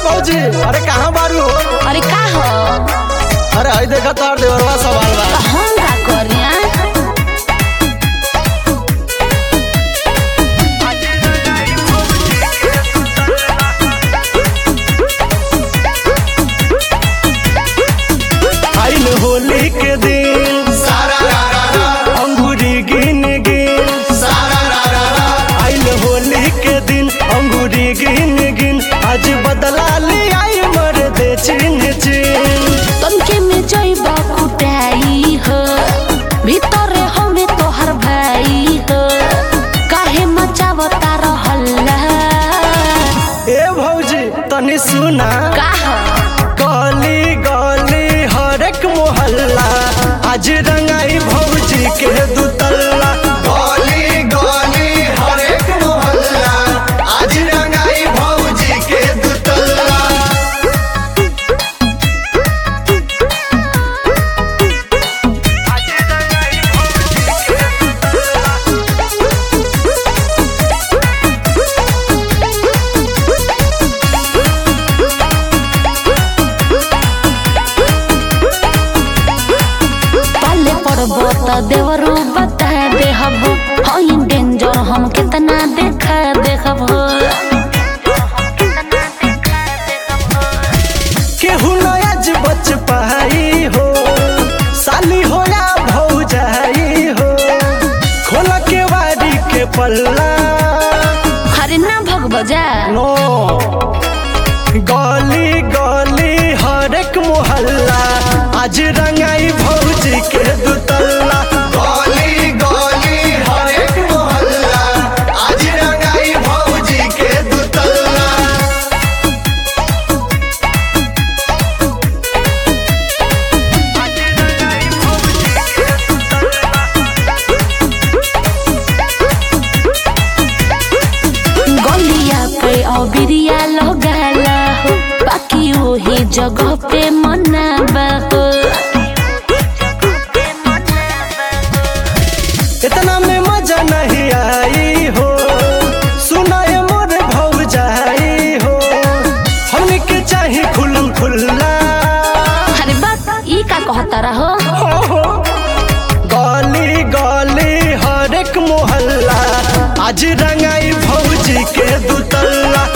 भौजी अरे कहाँ बारू हो अरे का हो अरे हई देखा तार देवरवा सवाल बा तो हम का करिया आइल होली के दिन अंगूरी गिन गिन आइल होली के दिन अंगूरी गिन गिन आज बदला ले आई मर दे चिन्ह चिन्ह तनके में जइबा कुटाई हो भीतरे हमें तोहर भाई हो काहे मचावता रहल्ला ए भौजी तनी सुना का हो गली गली हरेक मोहल्ला आज रंगाई भौजी के दुतल्ला गली गली हरेक मोहल्ला आज रंगाई भौजी के दुतल्ला पाले पड़बो त देवरू बता दे हबो हई डेंजर हम कितना देखा देखबो केहू नयाज बच पाई हो साली हो या भौजाई हो खोल के वारी के पल्ला हरे ना भग बजा नो गली गली हरेक मोहल्ला आज रंगाई भौजी के दुतल्ला गली गली हरेक मोहल्ला आज रंगाई भौजी के दुतल्ला गलिया पे अबिरिया लगाला हो बाकी वही जगह पे मनाबा हो इतना में मजा नहीं आई हो सुनाए मोर भौजाई हो हमने के चाही खुलम खुल्ला अरे बात ई का कहता रहो हो हो गली गली हरेक मोहल्ला आज रंगाई भौजी के दुतल्ला